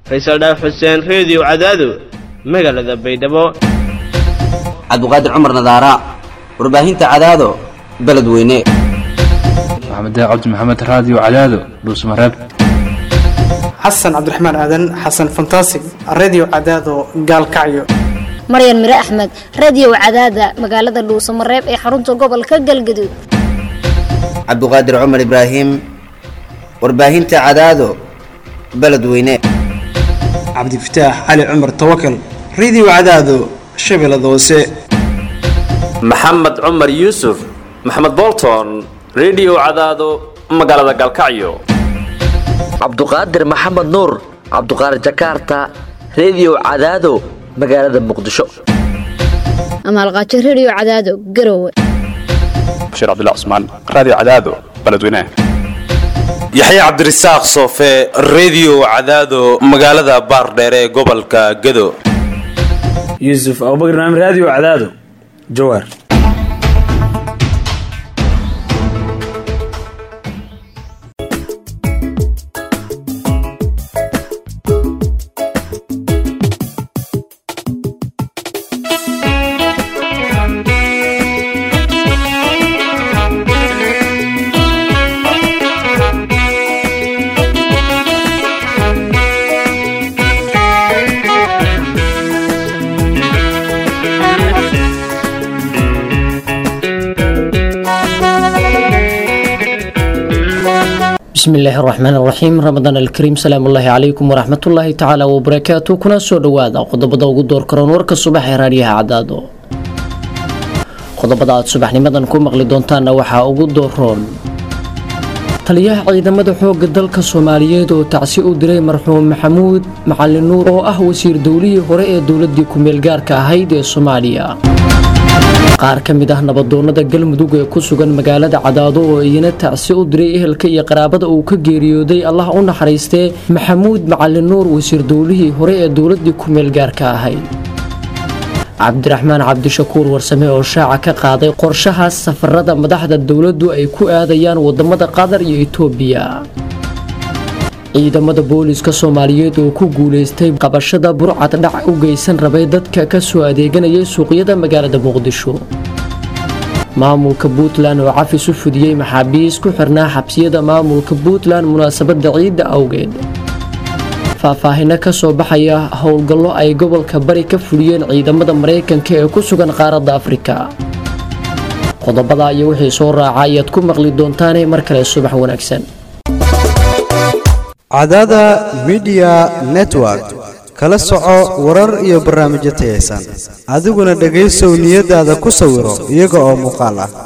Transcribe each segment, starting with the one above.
faysal dhaaf xuseen reediyo cadaado magaalada baydhabo cabduqaadir cumar nadaara warbaahinta cadaado beledweyne maxamed cabdi maxamed raadiyo cadaado dhuusmareeb xasan cabdiraxmaan aadan xasan fantasig redio cadaado gaalkacyo maryan mire axmed radio cadaada magaalada dhuusamareeb ee xarunta gobolka galgaduud cabduqaadir cumar ibraahim warbaahinta cadaado beledweyne cabdifataax cali cumar tawakal redio cadaado shabeellada hoose maxamed cumar yuusuf maxamed bolton redio cadaado magaalada gaalkacyo cabduqaadir maxamed nuur cabduqaadir jakarta redio cadaado magaalada muqdisho amaalqaajo radio cadaado garowe bashiir cabdilla cusmaan raadiyo cadaado beledweynaha yaxya cabdirasaaq soofe redio cadaado magaalada baardheere ee gobolka gado yuusuf abubakar naam raadiyo cadaado jawaar bismi illaahi raxmaan raxiim ramadaan alkariim salaamu ullaahi calaykum waraxmatullaahi tacaala wabarakaatu kuna soo dhowaada qodobada ugu door karoon warka subax ee raadiyaha cadaado qodobada aad subaxnimadan ku maqli doontaanna waxaa ugu dooroon taliyaha ciidamada xoogga dalka soomaaliyeed oo tacsi u diray marxuum maxamuud macalin nuur oo ah wasiir dowlihii hore ee dowladii ku-meelgaarka ahayd ee soomaaliya qaar ka mid ah nabadoonnada galmudug ee ku sugan magaalada cadaado oo iyana tacsi u diray ehelka iyo qaraabada uu ka geeriyooday allah u naxariistee maxamuud macalin nuur wasiir dowlihii hore ee dowladii ku-meelgaarka ahayd cabdiraxmaan cabdishakuur warsame oo shaaca ka qaaday qorshahaas safarada madaxda dowladdu ay ku aadayaan wadamada qatar iyo itoobiya ciidamada booliska soomaaliyeed oo ku guulaystay qabashada burcad dhac u geysan rabay dadka ka soo adeeganayay suuqyada magaalada muqdisho maamulka puntland oo cafis u fudiyey maxaabiis ku xirnaa xabsiyada maamulka puntland munaasabada ciidda awgeed faahfaahino ka soo baxaya howlgallo ay gobolka bari ka fuliyeen ciidamada maraykanka ee ku sugan qaaradda afrika qodobada iyo wixii soo raaca ayaad ku maqli doontaane mar kale subax wanaagsan cadaada midiya network kala soco warar iyo barnaamijyo tayaysan adiguna dhegaysow niyadaada ku sawiro iyaga oo muuqaal ah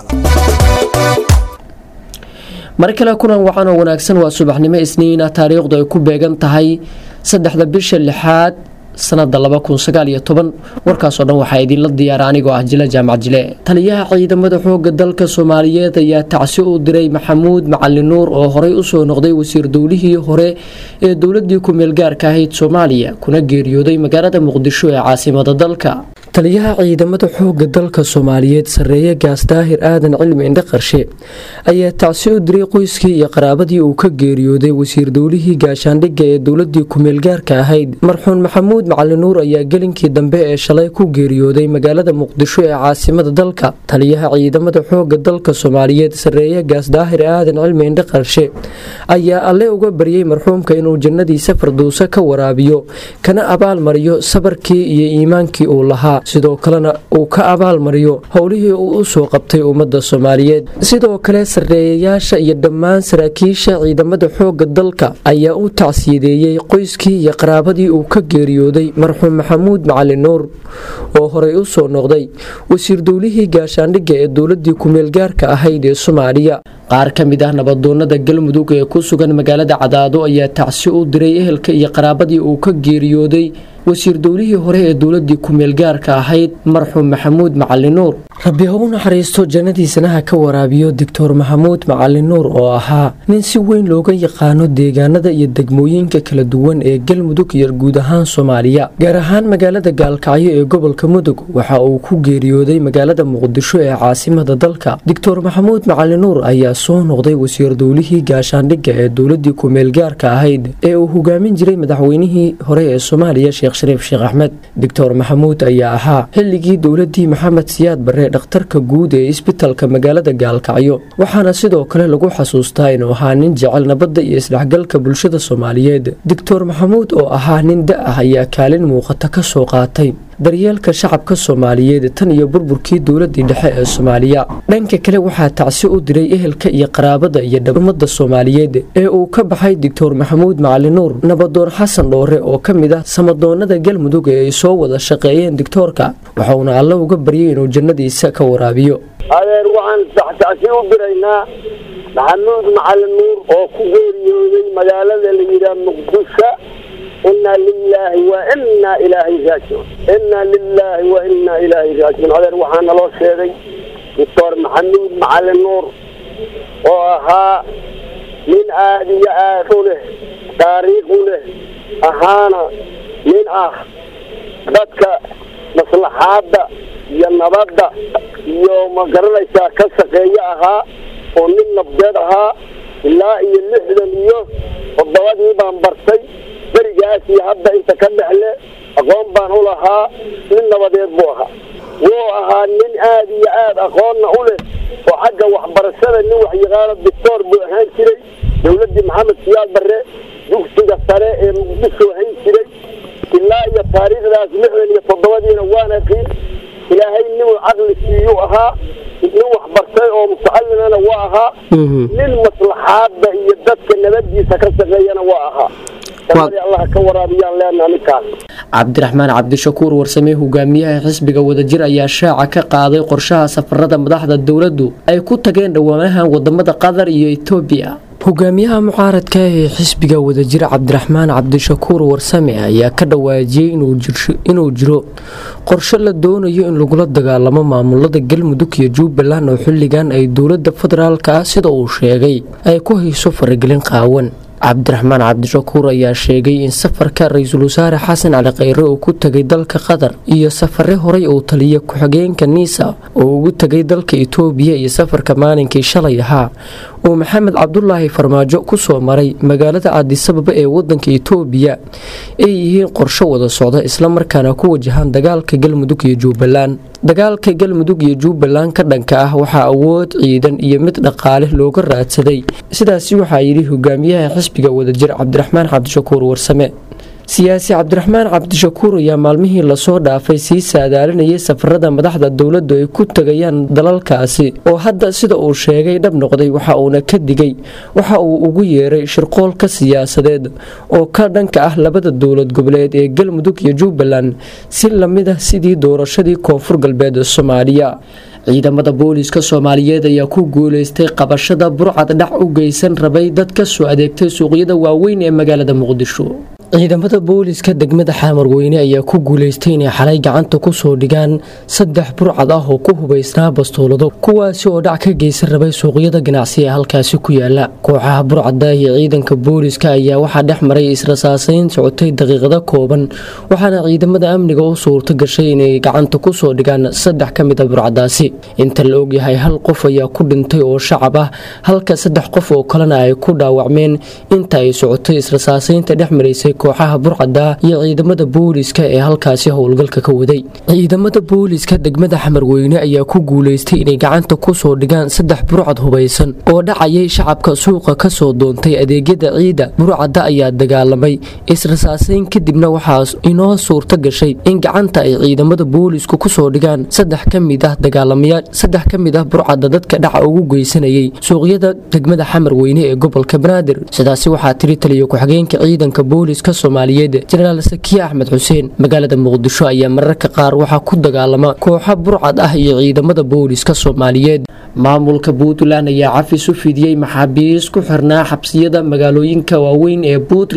mar kale kulan wacan oo wanaagsan waa subaxnimo isniina taariikhdu ay ku beegan tahay saddexda bisha lixaad sanada warkaasoo dhan waxaa idinla diyaara anigoo ah jile jaamac jile taliyaha ciidamada xooga dalka soomaaliyeed ayaa tacsi u diray maxamuud macalin nuur oo horey usoo noqday wasiir dowlihii hore ee dowladii ku-meelgaarka ahayd soomaaliya kuna geeriyooday magaalada muqdisho ee caasimada dalka taliyaha ciidamada xooga dalka soomaaliyeed sareeye gaas daahir aadan cilmi indhe qarshe ayaa tacsi u diray qoyskii iyo qaraabadii uu ka geeriyooday wasiir dowlihii gaashaandhigga ee dowladii ku-meelgaarka ahayd marxuun maxamuud macalin nuur ayaa gelinkii dambe ee shalay ku geeriyooday magaalada muqdisho ee caasimada dalka taliyaha ciidamada xooga dalka soomaaliyeed sareeye gaas daahir aadan cilmi indhe qarshe ayaa alle uga baryey marxuumka inuu jannadiisa farduuso ka waraabiyo kana abaalmariyo sabarkii iyo iimaankii uu lahaa sidoo kalena uu ka abaalmariyo howlihii uu u soo qabtay ummadda soomaaliyeed sidoo kale sarreeyayaasha iyo dhammaan saraakiisha ciidamada xoogga dalka ayaa u tacsiyadeeyey qoyskii iyo qaraabadii uu ka geeriyooday marxuum maxamuud macalin nuur oo horey u soo noqday wasiir dowlihii gaashaandhigga ee dowladii ku-meelgaarka ahayd ee soomaaliya qaar ka mid ah nabadoonnada galmudug ee ku sugan magaalada cadaado ayaa tacsi u diray ehelka iyo qaraabadii uu ka geeriyooday wasiir dowlihii hore ee dowladii ku-meelgaarka ahayd marxuum maxamuud macalin nuur rabbi ha u naxariisto jannadiisana ha ka waraabiyo doctor maxamuud macalin nuur oo ahaa nin si weyn looga yaqaano deegaanada iyo degmooyinka kala duwan ee galmudug iyo guud ahaan soomaaliya gaar ahaan magaalada gaalkacyo ee gobolka mudug waxa uu ku geeriyooday magaalada muqdisho ee caasimada dalka doctor maxamuud macalin nuur ayaa soo noqday wasiir dowlihii gaashaandhigga ee dowladii ku-meelgaarka ahayd ee uu hogaamin jiray madaxweynihii hore ee soomaaliya sheekh shariif sheekh axmed doctor maxamuud ayaa ahaa xilligii dowladii maxamed siyaad barre dhakhtarka guud ee isbitalka magaalada gaalkacyo waxaana sidoo kale lagu xasuustaa inuu ahaa nin jecel nabadda iyo isdhexgalka bulshada soomaaliyeed doctor maxamuud oo ahaa nin da ah ayaa kaalin muuqata ka soo qaatay daryeelka shacabka soomaaliyeed tan iyo burburkii dowladii dhexe ee soomaaliya dhanka kale waxaa tacsi u diray ehelka iyo qaraabada iyo dhamada soomaaliyeed ee uu ka baxay doctor maxamuud macalin nuur nabadoon xasan dhoore oo ka mid ah samadoonada galmudug ee ay soo wada shaqeeyeen doctoorka waxauna alle uga baryay inuu jannadiisa ka waraabiyo adeer waxaan tacsi u diraynaa maxamuud macalin nuur oo ku geeriyooday magaalada la yidhaah muqdisho inaa lilaahi wa inaa ilaahay raajicuun inaa lilaahi wa inaa ilaahay raajicuun adeer waxaa naloo sheegay doctor maxamuud macalin nuur oo ahaa nin aad iyo aad u leh taariikh u leh ahaana nin ah dadka maslaxaadda iyo nabadda iyo ma garanaysaa ka shaqeeye ahaa oo nin nabdeed ahaa ilaa iyo lixdan iyo toddobadii baan bartay berigaas iyo hadda inta ka dhexle aqoon baan u lahaa nin nabadeed buu ahaa wuu ahaa nin aad iyo aad aqoonna u leh oo xagga waxbarashada nin waxyaqaano doctoor buu ahaan jiray dowladdii maxamed siyaad barre dugsiga sare ee muqdisho hayn jiray ilaa iyo taariikhdaas lixdan iyo toddobadiina waan aqiin ilaahay ninuu caqli siiyuu ahaa nin waxbartay oo mutacallimana waa ahaa nin maslaxaadda iyo dadka nabadiisa ka shaqeeyana waa ahaa allah ka waraabiyaan leenaha ninkaas cabdiraxmaan cabdishakuur warsame hogaamiyaha xisbiga wadajir ayaa shaaca ka qaaday qorshaha safarada madaxda dowladdu ay ku tageen dhowaanahan wadamada qatar iyo etoobiya hogaamiyaha mucaaradka ee xisbiga wadajir cabdiraxmaan cabdishakuur warsame ayaa ka dhawaajiyey inuu jiro qorshe la doonayo in lagula dagaalamo maamulada galmudug iyo jubbaland oo xilligan ay dowlada federaalka ah sida uu sheegay ay ku hayso faragelin qaawan cabdiraxmaan cabdishakuur ayaa sheegay in safarka ra-iisul wasaare xasan cali kheyre uu ku tegay dalka qatar iyo safare horey uu taliya ku-xigeenka niisa oo ugu tegay dalka itoobiya iyo safarka maalinkii shalay ahaa uu maxamed cabdulaahi farmaajo kusoo maray magaalada cadisababa ee wadanka itoobiya ay yihiin qorsho wada socda islamarkaana ku wajahaan dagaalka galmudug iyo jubbaland dagaalka galmudug iyo jubbaland ka dhanka ah waxaa awood ciidan iyo mid dhaqaale looga raadsaday sidaasi waxaa yidhi hogaamiyaha xisbiga wadajir cabdiraxmaan cabdishakuur warsame siyaasi cabdiraxmaan cabdishakuur ayaa maalmihii lasoo dhaafay sii saadaalinayay safarada madaxda dowladdu ay ku tegayaan dalalkaasi oo hadda sida uu sheegay dhab noqday waxa uuna ka digay waxa uu ugu yeeray shirqoolka siyaasadeed oo ka dhanka ah labada dowlad goboleed ee galmudug iyo jubbaland si lamid ah sidii doorashadii koonfur galbeed soomaaliya ciidamada booliiska soomaaliyeed ayaa ku guuleystay qabashada burcad dhac u geysan rabay dad ka soo adeegtay suuqyada waaweyn ee magaalada muqdisho ciidamada booliiska degmada xaamarweyne ayaa ku guuleystay inay xalay gacanta kusoo dhigaan saddex burcad ah oo ku hubaysnaa bastoolado kuwaasi oo dhac ka geysan rabay suuqyada ganacsi ee halkaasi ku yaala kooxaha burcada iyo ciidanka booliiska ayaa waxaa dhex maray israsaasayn socotay daqiiqado kooban waxaana ciidamada amniga u suurto gashay inay gacanta kusoo dhigaan saddex ka mid a burcadaasi inta la ogyahay hal qof ayaa ku dhintay oo shacab ah halka saddex qof oo kalena ay ku dhaawacmeen inta ay socotay israsaasaynta dhex maraysay kooxaha burcada iyo ciidamada booliiska ee halkaasi howlgalka ka waday ciidamada booliiska degmada xamarweyne ayaa ku guuleystay inay gacanta kusoo dhigaan saddex burcad hubaysan oo dhacayay shacabka suuqa kasoo doontay adeegyada ciida burcada ayaa dagaalamay israsaasayn kadibna waxaa inoo suurto gashay in gacanta ay ciidamada boolisku kusoo dhigaan saddex ka mid ah dagaalamayaal saddex ka mid ah burcada dadka dhaca ugu geysanayay suuqyada degmada xamarweyne ee gobolka banaadir sidaasi waxaa tiri taliya ku-xigeenka ciidanka booliiska soomaaliyeed jenaraal sakiye axmed xuseen magaalada muqdisho ayaa mararka qaar waxaa ku dagaalama kooxa burcad ah iyo ciidamada booliiska soomaaliyeed maamulka puntland ayaa cafis u fidiyey maxaabiis ku xirnaa xabsiyada magaalooyinka waaweyn ee puntland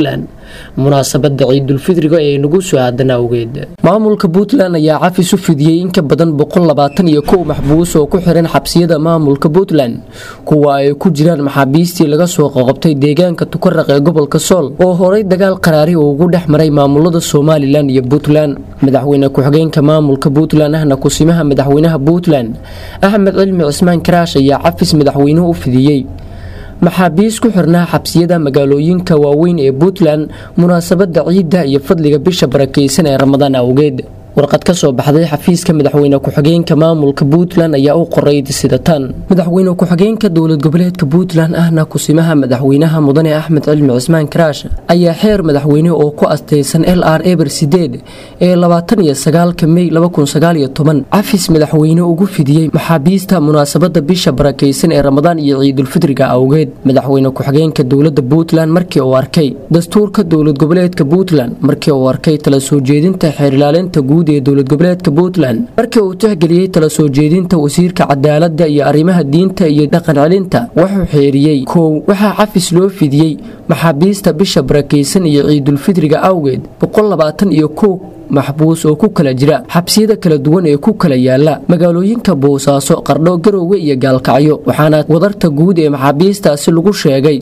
munaasabada ciidulfidriga ee nagu soo aadan awgeed maamulka puntland ayaa cafis u fidiyey in ka badan boqollabaataniyo kow maxbuus oo ku xiran xabsiyada maamulka puntland kuwa ay ku jiraan maxaabiistii laga soo qoqobtay deegaanka tukaraq ee gobolka sool oo horay dagaal qaraari uu ugu dhex maray maamulada somalilan iyo puntland madaxweyne ku-xigeenka maamulka puntland ahna kusimaha madaxweynaha puntland axmed cilmi cismaan karaash ayaa cafis madaxweynuhu u fidiyey maxaabiis ku xirnaa xabsiyada magaalooyinka waaweyn ee puntland munaasabada ciidda iyo fadliga bisha barakeysan ee ramadaan awgeed warqad ka soo baxday xafiiska madaxweyne ku-xigeenka maamulka puntland ayaa u qoray sida tan madaxweyne ku-xigeenka dowlad goboleedka puntland ahna kusimaha madaxweynaha mudane axmed cilmi cismaan karaash ayaa xeer madaxweyne oo ku astaysan l r eber sideed ee labaatan iyo sagaalka mey cafis madaxweyne ugu fidiyey maxaabiista munaasabada bisha barakeysan ee ramadaan iyo ciidulfidriga awgeed madaxweyne ku-xigeenka dowlada puntland markii uu arkay dastuurka dowlad goboleedka puntland markii uu arkay tala soo jeedinta xeerilaalinta guud ee dowlad goboleedka puntland markii uu tixgeliyey tala soo jeedinta wasiirka cadaalada iyo arrimaha diinta iyo dhaqan celinta wuxuu xeeriyey kow waxaa cafis loo fidiyey maxaabiista bisha barakeysan iyo ciidulfidriga awgeed iyo kow maxbuus oo ku kala jira xabsiyada kala duwan ee ku kala yaala magaalooyinka boosaaso qardho garoowe iyo gaalkacyo waxaana wadarta guud ee maxaabiistaasi lagu sheegay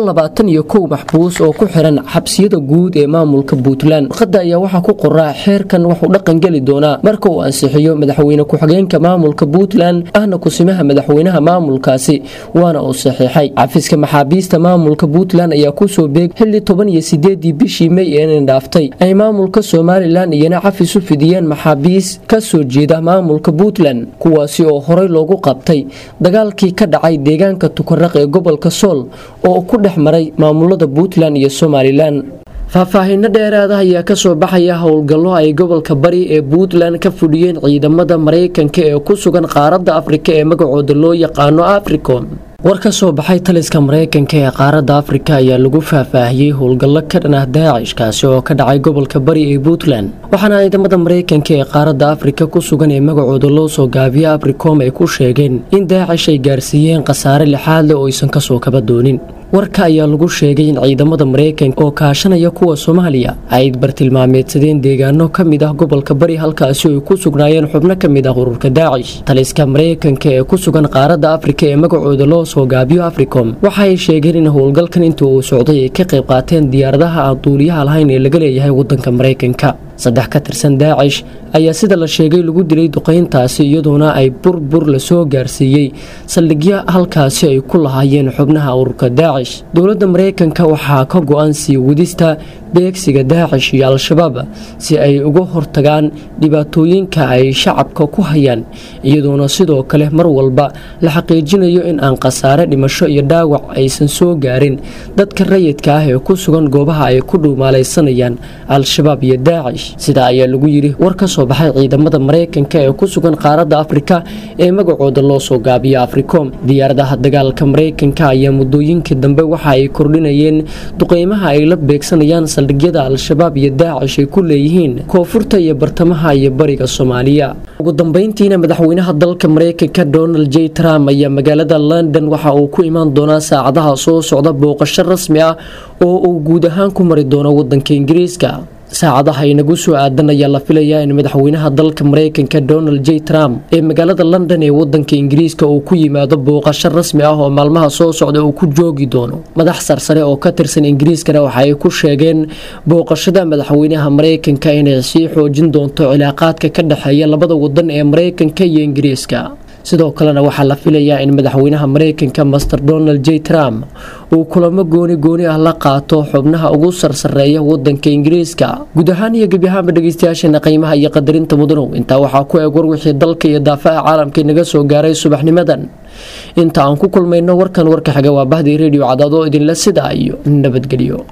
iyo kow maxbuus oo ku xiran xabsiyada guud ee maamulka puntland warqada ayaa waxaa ku qoraa xeerkan wuxuu dhaqan geli doonaa marka uu ansixiyo madaxweyne ku-xigeenka maamulka puntland ahna kusimaha madaxweynaha maamulkaasi waana uu saxiixay xafiiska maxaabiista maamulka puntland ayaa kusoo beeg xilli toban iyo sideedii bishii mey ee dhaaftay ay maamulka somalilan iyana cafis u fidiyeen maxaabiis ka soo jeeda maamulka puntland kuwaasi oo horey loogu qabtay dagaalkii ka dhacay deegaanka tukaraq ee gobolka sool oo ku dhex maray maamulada puntland iyo somalilan faahfaahiino dheeraada ayaa kasoo baxaya howlgallo ay gobolka bari ee puntland ka fudhiyeen ciidamada maraykanka ee ku sugan qaaradda afrika ee magacooda loo yaqaano africom war ka soo baxay taliska maraykanka ee qaaradda afrika ayaa lagu faahfaahiyey howlgallo ka dhan ah daacish kaasi oo ka dhacay gobolka bari ee puntland waxaana ciidamada maraykanka ee qaaradda afrika ku sugan ee magacooda loo soo gaabiya africom ay ku sheegeen in daacish ay gaarsiiyeen khasaare lixaad leh oo aysan kasoo kaba doonin warka ayaa lagu sheegay in ciidamada maraykanka oo kaashanaya kuwa soomaaliya ay bartilmaameedsadeen deegaano ka mid ah gobolka bari halkaasi ay ku sugnaayeen xubno ka mid ah ururka daacish taliska maraykanka ee ku sugan qaaradda afrika ee magacooda loo soo gaabiyo africom waxa ay sheegeen in howlgalkan intii uu socday ay ka qayb qaateen diyaaradaha aan duuliyaha lahayn ee laga leeyahay wadanka maraykanka saddex ka tirsan daacish ayaa sida la sheegay lagu dilay duqayntaasi iyadoona ay burbur lasoo gaarsiiyey saldhigyo halkaasi ay ku lahaayeen xubnaha ururka daacish dowladda maraykanka waxaa ka go-an sii wadista beegsiga daacish iyo al-shabaab si ay uga hortagaan dhibaatooyinka ay shacabka ku hayaan iyadoona sidoo kale mar walba la xaqiijinayo in aan khasaare dhimasho iyo dhaawac aysan soo gaarin dadka rayidka ah ee ku sugan goobaha ay ku dhuumaalaysanayaan al-shabaab iyo daacish sidaa ayaa lagu yidhi war ka soo baxay ciidamada maraykanka ee ku sugan qaaradda afrika ee magacooda loo soo gaabiya africom diyaaradaha dagaalka maraykanka ayaa muddooyinkii dambe waxa ay kordhinayeen duqeymaha ay la beegsanayaan saldhigyada al-shabaab iyo daacish ay ku leeyihiin koonfurta iyo bartamaha iyo bariga soomaaliya ugu dambeyntiina madaxweynaha dalka maraykanka donald j trump ayaa magaalada london waxa uu ku imaan doonaa saacadaha soo socda booqasho rasmi ah oo uu guud ahaan ku mari doono wadanka ingiriiska saacadaha inagu soo aadan ayaa la filayaa in madaxweynaha dalka maraykanka donald j trump ee magaalada london ee wadanka ingiriiska uu ku yimaado booqasho rasmi ah oo maalmaha soo socda uu ku joogi doono madax sarsare oo ka tirsan ingiriiskana waxa ay ku sheegeen booqashada madaxweynaha maraykanka inay sii xoojin doonto cilaaqaadka ka dhexeeya labada wadan ee maraykanka iyo ingiriiska sidoo kalena waxaa la filayaa in madaxweynaha maraykanka master donald j trump uu kulamo gooni gooni ah la qaato xubnaha ugu sarsareeya wadanka ingiriiska guud ahaan iyo gebi ahaanba dhegeystayaasheena qiimaha iyo qadarinta mudanow intaa waxaa ku eeg war wixii dalka iyo daafaha caalamka inaga soo gaaray subaxnimadan inta aan ku kulmayno warkan warka xiga waa bahdii redio cadaadoo idinle sidaa iyo nabadgelyo